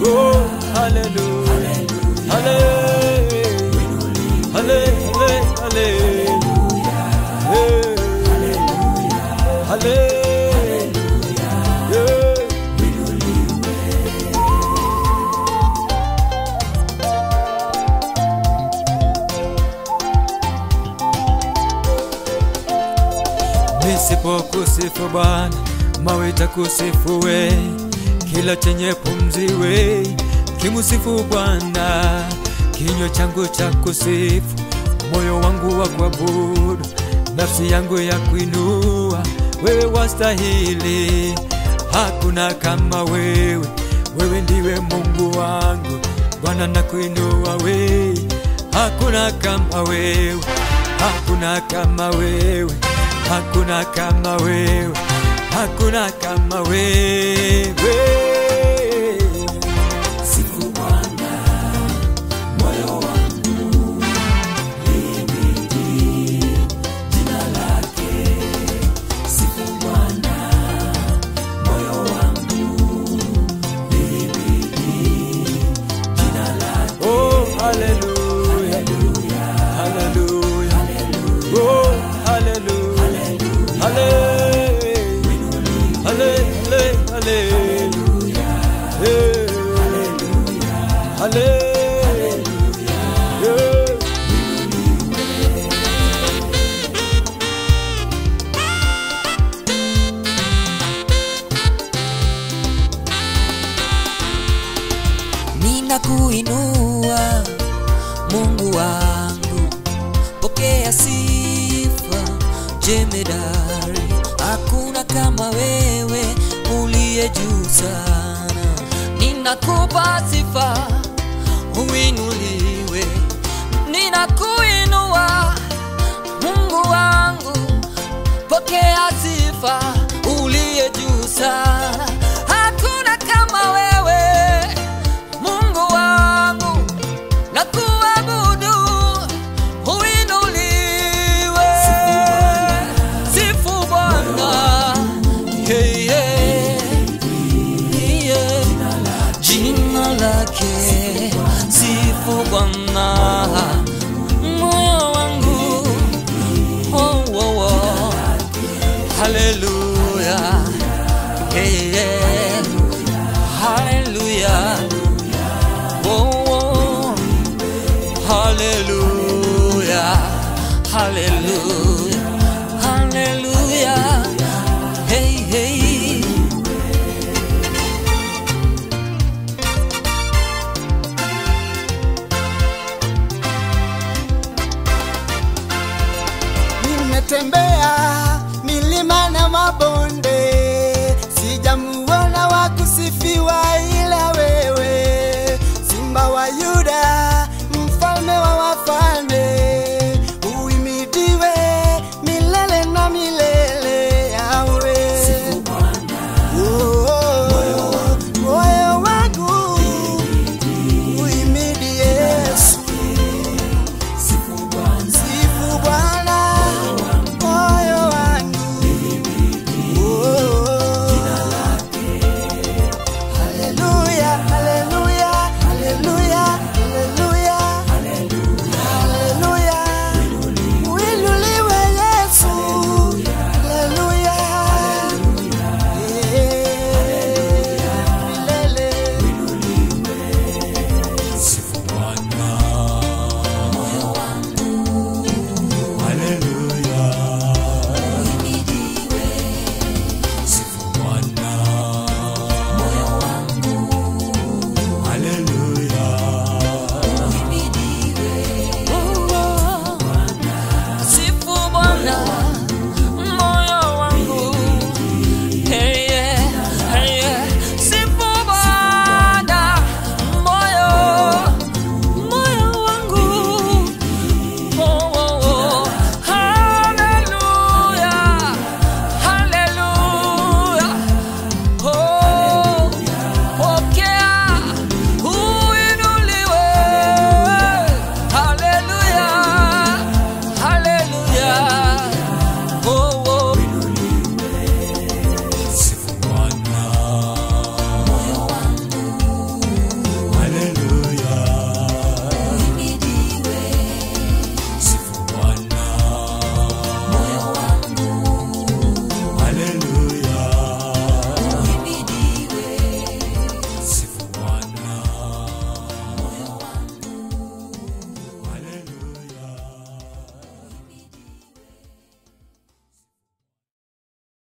Oh, hallelujah. Hallelujah. Hallelujah. Hallelujah. Hallelujah. Nisipokusifu Bwana, mawe itakusifu we, kila chenye pumzi we, kimusifu Bwana, kinywa changu cha kusifu, moyo wangu wa kuabudu, nafsi yangu ya kuinua, wewe wastahili, hakuna kama wewe, wewe ndiwe Mungu wangu, Bwana nakuinua we, hakuna kama wewe, hakuna kama wewe hakuna kama wewe, hakuna kama wewe. Sifu Bwana, moyo wangu limidi jina lake. Sifu Bwana, moyo wangu limidi jina lake. Oh, hallelujah, hallelujah, oh, hallelujah, hallelujah, hallelujah, hallelujah, hallelujah. Ninakuinua Mungu wangu, pokea sifa jemedari. Hakuna kama wewe uliye juu sana. Ninakupa sifa uinuliwe, ninakuinua Mungu wangu, pokea sifa uliye juu sana. Hakuna kama wewe Mungu wangu, na kuabudu uinuliwe. Sifu Bwana, Hey, yeah. Yeah. jina lake. Sifu Bwana, moyo wangu, oh, oh, oh. Hallelujah. Hey, yeah. Hallelujah. Oh, oh. Hallelujah. Hallelujah. Hallelujah. Hey, hey. nimetembea